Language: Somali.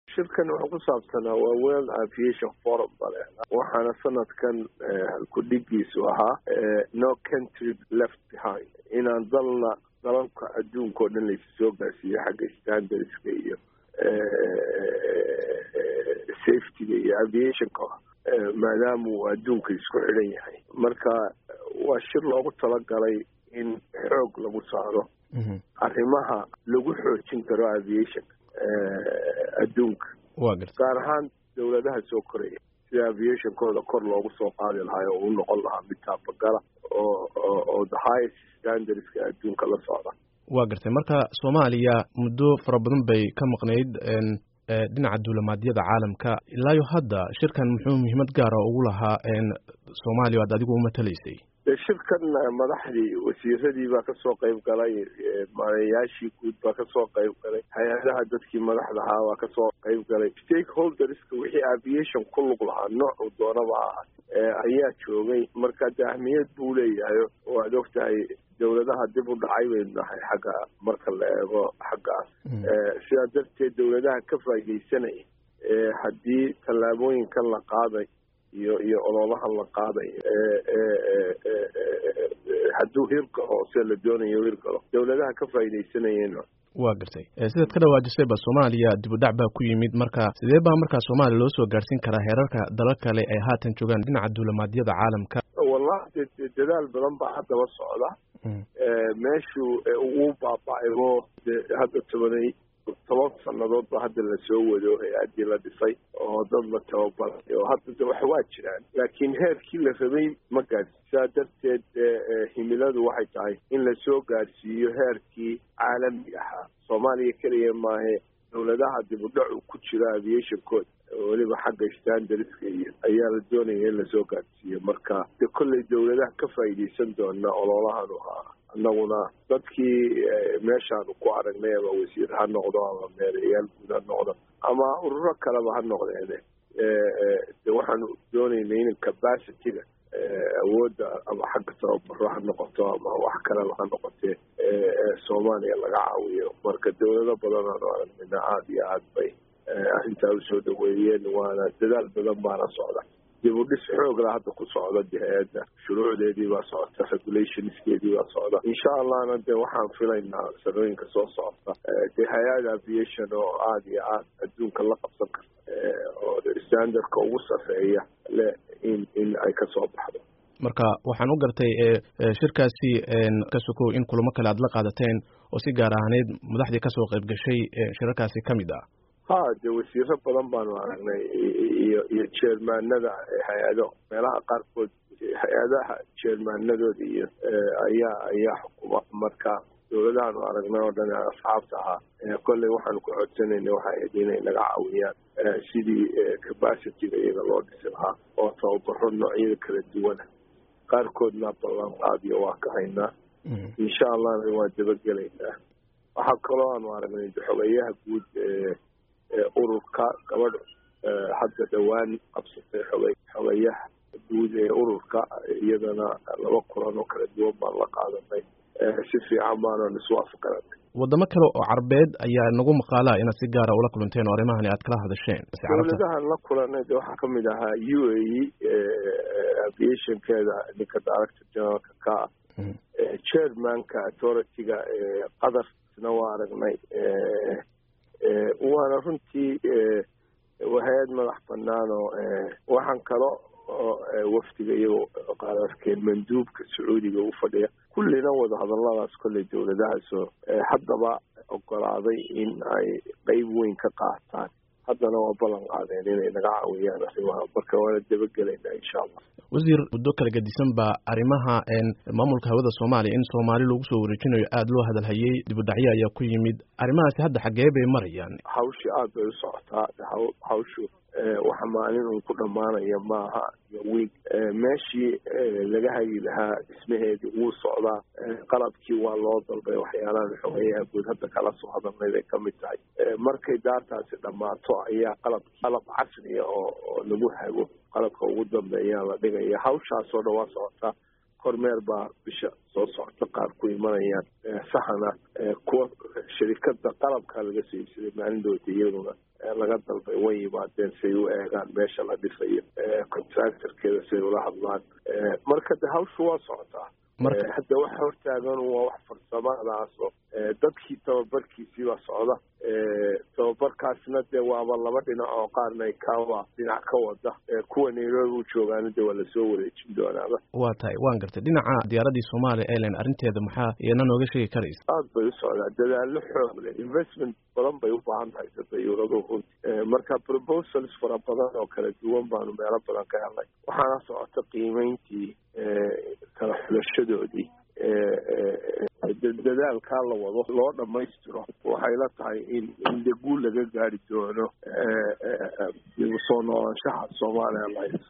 shirkan wuxuu ku saabsanaa waa world aviation forum bale waxaana sanadkan ku-dhigiisu ahaa no country left behind inaan dalna dalalka adduunka oo dhan laysu soo gaarsiiyo xagga standardska iyo safetyga iyo aviationka maadaama uu adduunka isku xidhan yahay marka waa shir loogu talagalay in xoog lagu saaro arrimaha lagu xoojin karo aviationka adduunka gaar ahaan dawladaha soo koraya sida aviationkooda kor loogu soo qaadi lahaa oo u noqon lahaa mid taabagala oo oo the highest standardska adduunka la socda waa gartay marka soomaaliya muddo fara badan bay ka maqnayd dhinaca duulamaadyada caalamka ilaayo hadda shirkan muxuu muhiimad gaara ugu lahaa soomaaliya ad adigu umatalaysay shirkan madaxdii wasiiradii baa kasoo qayb galay maareyaashii guud baa kasoo qayb galay hay-adaha dadkii madaxda ahaa baa kasoo qayb galay stakeholderska wixii aviation ku lug lahaa noocuu doonaba aha ayaa joogay marka de ahmiyad buu leeyahay oo aad og tahay dawladaha dib u dhacay baynu nahay xagga marka la eego xaggaas sidaa darteed dawladaha ka faaidaysanaya haddii tallaabooyinkan la qaaday iyo iyo ololahan la qaaday hadduu hirgalo sida la doonayo hirgalo dawladaha ka faaidaysanayeen waa gartay sidaad ka dhawaajisay ba soomaaliya dib u dhac baa ku yimid marka sidee baa markaa soomaaliya loo soo gaarsiin karaa heerarka dalal kale ay haatan joogaan dhinaca duulamaadyada caalamka wallahi dadaal badan baa haddaba socda meeshuu uu baaba-aybo hadda tobanay toban sanadood ba hadda lasoo wado hay-addii la dhisay oo dad la tababaray oo hadda de wax waa jiraan laakiin heerkii la rabay ma gaadhsi sidaa darteed himiladu waxay tahay in lasoo gaadhsiiyo heerkii caalami ahaa soomaaliya keliya maahe dawladaha dib u dhacu ku jiro aviationkooda weliba xagga standardska iyo ayaa la doonaya in lasoo gaadhsiiyo marka de kolley dawladaha ka faa'iidaysan doona ololahan ahaa annaguna dadkii meeshaanu ku aragnay ama wasiir ha noqdo ama meerayaal guud ha noqdo ama ururo kaleba ha noqdeene de waxaanu doonaynay in capacityga awoodda ama xagga tababaro ha noqoto ama wax kaleba ha noqotee soomaaliya laga caawiyo marka dawlado badan aanu aragnayna aada iyo aad bay arrintaa usoo dhaweeyeen waana dadaal badan baana socda dib u dhis xoogla hadda ku socda de hay-adda shuruucdeedii baa socota regulationskeedii baa socda insha allahna de waxaan filaynaa sanooyinka soo socota de hay-ad aviation oo aada iyo aad adduunka la qabsan karta oo standardka ugu safeeya le in in ay kasoo baxdo marka waxaan u gartay shirkaasi ka sokow in kulamo kale aad la qaadateen oo si gaar ahaaneyd madaxdii kasoo qayb gashay shirarkaasi ka mid ah ha de wasiiro badan baanu aragnay iyo iyo jeermaanada hay-ado meelaha qaarkood hay-adaha jeermaanadooda iyo ayaa ayaa xukuma marka dawladahaanu aragnay oo dhan asxaabta ahaa kolley waxaanu ku codsanayna waxay ahayd inay naga caawiyaan sidii capacityga iyaga loo dhisi lahaa oo tababaro noocyada kala duwana qaarkoodna ballanqaadiyo waa ka haynaa insha allahna waan dabagelaynaa waxaa kaloo aanu aragnay xogeyaha guud ururka gabadh hadda dhowaan qabsatay xogey xogeyaha guud ee ururka iyadana laba kulan oo kala duwan baan la qaadanay si fiican baanan iswaafaqanay wadamo kale oo carbeed ayaa nagu maqaalaa inaad si gaara ula kulanteen oo arrimahani aad kala hadasheen dawladahan la kulanay de waxaa kamid ahaa u a e aviationkeeda ninka director generalka ka ah chairmanka authority-ga qadarna waa aragnay waana runtii hay-ad madax banaan oo waxaan kalo oo wafdiga iyagoo qaad arkeen manduubka sacuudiga u fadhiya kullina wadahadalladaas kolley dawladahaasoo haddaba ogolaaday in ay qeyb weyn ka qaataan haddana waa ballan qaadeen inay naga caawiyaan arrimaha marka waana dabagelaynaa insha allah wasiir muddo kala gedisan baa arrimaha maamulka hawada soomaaliya in soomaali lagu soo wareejinayo aada loo hadalhayey dibudhacyo ayaa ku yimid arrimahaasi hadda xaggee bay marayaan hawshi aada bay u socotaa hawshu waxa maalin un ku dhammaanaya maaha iyo wiig meeshii laga hagi lahaa dhismaheedii wuu socdaa qalabkii waa loo dalbay waxyaalahan xogeyaha guud hadda kala soo hadalnay bay kamid tahay markay daartaasi dhammaato ayaa qalab qalab casriya oo oo lagu hago qalabka ugu dambeeyaa la dhigaya hawshaasoo dhan waa socotaa kormeer baa bisha soo socota qaar ku imanayaan saxana kuwa shirikada qalabka laga soo iibsaday maalindoota iyaduna laga dalbay way yimaadeen say u eegaan meesha la dhisayo contractorkeeda say ula hadlaan marka de hawshu waa socotaa hadda waxa hortaagan waa wax farsamadaasoo dadkii tababarkiisii baa socda tababarkaasna dee waaba laba dhinac oo qaarna kawa dhinac ka wada kuwa nairobi u joogaana de waa lasoo wareejin doonaaba waa tahay waan gartay dhinaca diyaaradii somalia airline arrinteeda maxaa iyana nooga sheegi karaysa aad bay u socdaa dadaallo xoog leh investment badan bay u baahan tahay sadayuuradu runti marka proposals fara badan oo kala duwan baanu meelo badan ka helnay waxaana socota qiimeyntii kala xulashadoodii dadaalkaa la wado loo dhammaystiro waxay la tahay in in de guul laga gaari doono dib usoo noolaanshaha soomaaliya